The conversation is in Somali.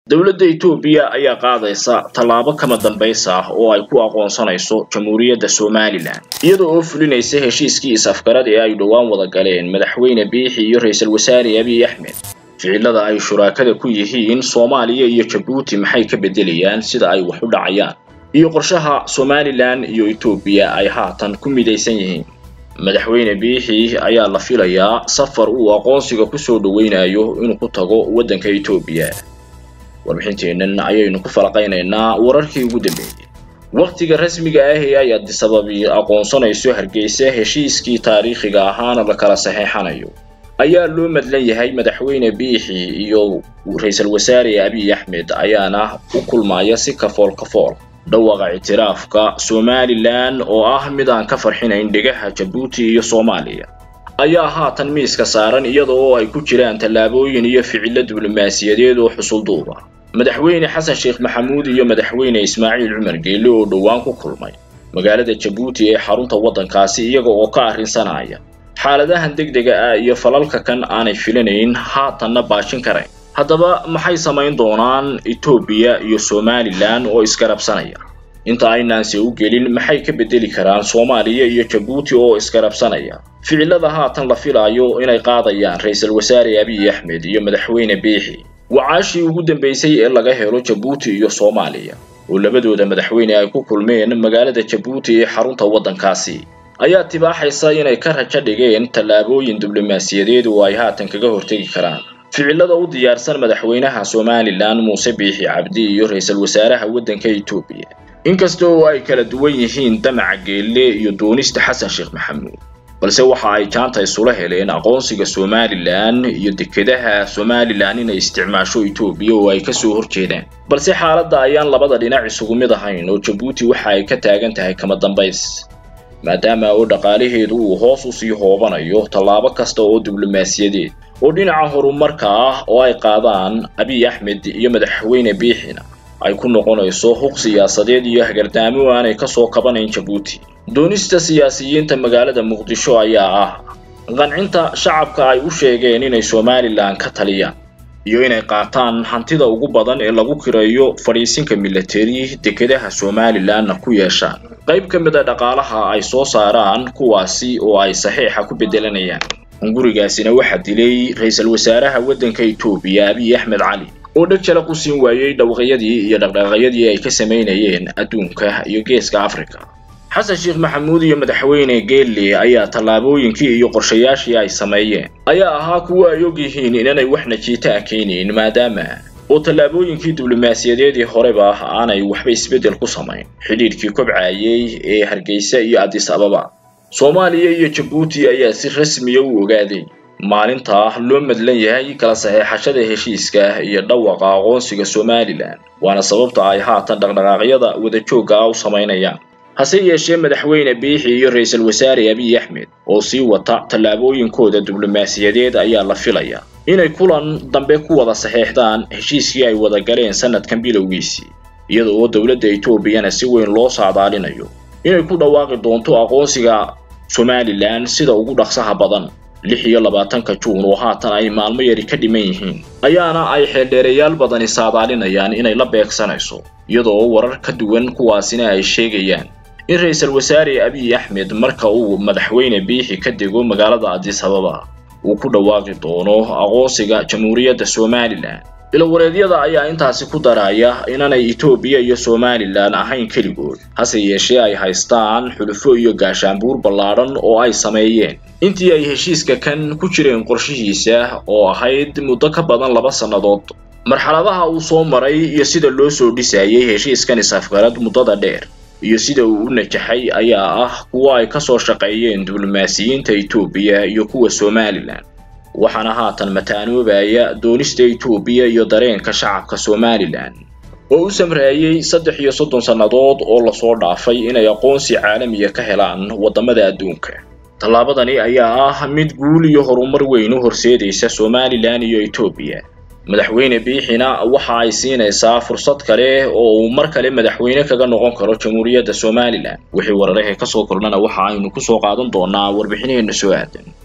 dowladda etoobiya ayaa qaadaysa tallaabo kama dambaysa ah oo ay ku aqoonsanayso jamhuuriyadda somalilan iyada oo fulinaysa heshiiskii is-afgarad ee ay dhowaan wada galeen madaxweyne biixi iyo ra-iisul wasaare abiy axmed ficilada ay shuraakada ku yihiin soomaaliya iyo jabuuti maxay ka beddelayaan sida ay wax u dhacayaan iyo qorshaha somalilan iyo etoobiya ay haatan ku midaysan yihiin madaxweyne biixi ayaa la filayaa safar uu aqoonsiga kusoo dhoweynayo inuu ku tago waddanka etoobiya warbixinteennan ayaynu ku falaqaynaynaa wararkii ugu dambeeyey wakhtiga rasmiga ah ee ay adisababi aqoonsanayso hargeysa heshiiskii taariikhiga ahaana la kala saxeexanayo ayaa loo madlan yahay madaxweyne biixi iyo ra-iisul wasaare abiy axmed ayaana u kulmaya si kafool kafool dhawaqa ictiraafka somalilan oo ah mid aan ka farxinayn dhegaha jabuuti iyo soomaaliya ayaa haatan miiska saaran iyada oo ay ku jiraan tallaabooyin iyo ficilo diblomaasiyadeed oo xusulduuba madaxweyne xasan sheekh maxamuud iyo madaxweyne ismaaciil cumar geelle oo dhowaan ku kulmay magaalada jabuuti ee xarunta waddankaasi iyaga oo ka arrinsanaya xaaladahan degdega ah iyo falalka kan aanay filanayn haatanna baashin karayn haddaba maxay samayn doonaan etoobiya iyo somalilan oo isgarabsanaya inta aynaanse u gelin maxay ka beddeli karaan soomaaliya iyo jabuuti oo isgarabsanaya ficilada haatan la filaayo inay qaadayaan ra-iisul wasaare abiy axmed iyo madaxweyne biixi wacaashii ugu dambaysay ee laga helo jabuuti iyo soomaaliya oo labadooda madaxweyne ay ku kulmeen magaalada jabuuti ee xarunta waddankaasi ayaa tibaaxaysa inay ka rajo dhigeen tallaabooyin diblomaasiyadeed oo ay haatan kaga hortegi karaan ficilada u diyaarsan madaxweynaha somalilan muuse biixi cabdi iyo ra-iisul wasaaraha waddanka etoobiya inkasta oo ay kala duwan yihiin damaca geelle iyo doonista xasan sheekh maxamuud balse waxa ay jaanta isula heleen aqoonsiga somalilan iyo dekedaha somalilan inay isticmaasho etoobiya oo ay kasoo horjeedaan balse xaaladda ayaan labada dhinac isugu mid ahayn oo jabuuti waxa ay ka taagan tahay kama dambays maadaama oo dhaqaalaheedu uu hoos usii hoobanayo tallaabo kasta oo diblomaasiyadeed oo dhinaca horumarka ah oo ay qaadaan abiy axmed iyo madaxweyne biixina ay ku noqonayso huq siyaasadeed iyo hagardaamo aanay kasoo kabanayn jabuuti doonista siyaasiyiinta magaalada muqdisho ayaa ah qancinta shacabka ay u sheegeen inay somalilan ka taliyaan iyo inay qaataan hantida ugu badan ee lagu kirayo fadhiisinka milateri dekedaha somalilanna ku yeeshaan qayb ka mid a dhaqaalaha ay soo saaraan kuwaasi oo ay saxiixa ku beddelanayaan hungurigaasina waxaa dilay ra-iisul wasaaraha waddanka etoobiya abiy axmed cali oo dheg jala ku siin waayey dhawaqyadii iyo dhaqdhaqaaqyadii ay ka samaynayeen adduunka iyo geeska africa xasan sheekh maxamuud iyo madaxweyne geelle ayaa tallaabooyinkii iyo qorshayaashii ay sameeyeen ayaa ahaa kuwo ay og yihiin inanay wax najiita a keenayn maadaama oo tallaabooyinkii diblomaasiyadeedii horeba aanay waxba isbeddel ku samayn xidhiidhkii kobcayey ee hargeysa iyo addis ababa soomaaliya iyo jabuuti ayaa si rasmiya u ogaaday maalinta loo madlan yahay kala saxeexashada heshiiska iyo dhawaqa aqoonsiga somalilan waana sababta ay haatan dhaqdhaqaaqyada wadajoogga ah u samaynayaan hase yeeshee madaxweyne biixi iyo ra-iisul wasaare abiy axmed oo sii wata tallaabooyinkooda diblomaasiyadeed ayaa la filaya inay kulan dambe ku wada saxeexdaan heshiiskii ay wada galeen sanadkan bilowgiisii iyada oo dowladda etoobiyana si weyn loo saadaalinayo inay ku dhawaaqi doonto aqoonsiga somalilan sida ugu dhaqsaha badan lix iyo labaatanka juun oo haatan ay maalmo yari ka dhiman yihiin ayaana ay xeeldheereyaal badani saadaalinayaan inay la beegsanayso iyadoo warar ka duwan kuwaasina ay sheegayaan in ra-iisul wasaare abiy axmed marka uu madaxweyne biixi ka dego magaalada addis ababa uu ku dhawaaqi doono aqoonsiga jamhuuriyadda somalilan ilawareedyada ayaa intaasi ku daraya inanay etoobiya iyo somalilan ahayn keligood hase yeeshee ay haystaan xulufo iyo gaashaanbuur ballaadhan oo ay sameeyeen intii ay heshiiska kan ku jireen qorshihiisa oo ahayd muddo ka badan laba sannadood marxaladaha uu soo maray iyo sida loo soo dhisayay heshiiskan is-afgarad muddada dheer iyo sida uu u najaxay ayaa ah kuwo ay ka soo shaqeeyeen diblomaasiyiinta etoobiya iyo kuwa somalilan waxaana haatan mataanoobaya doonista etoobiya iyo dareenka shacabka somalilan oo u samreeyey saddex iyo soddon sannadood oo lasoo dhaafay inay aqoonsi caalamiya ka helaan waddamada adduunka tallaabadani ayaa ah mid guul iyo horumar weyn u horseedaysa somalilan iyo etoobiya madaxweyne biixina waxa ay siinaysaa fursad kale oo uu mar kale madaxweyne kaga noqon karo jamhuuriyadda somalilan wixii wararahee kasoo kordhana waxa aynu kusoo qaadan doonaa warbixinaheenna soo aadan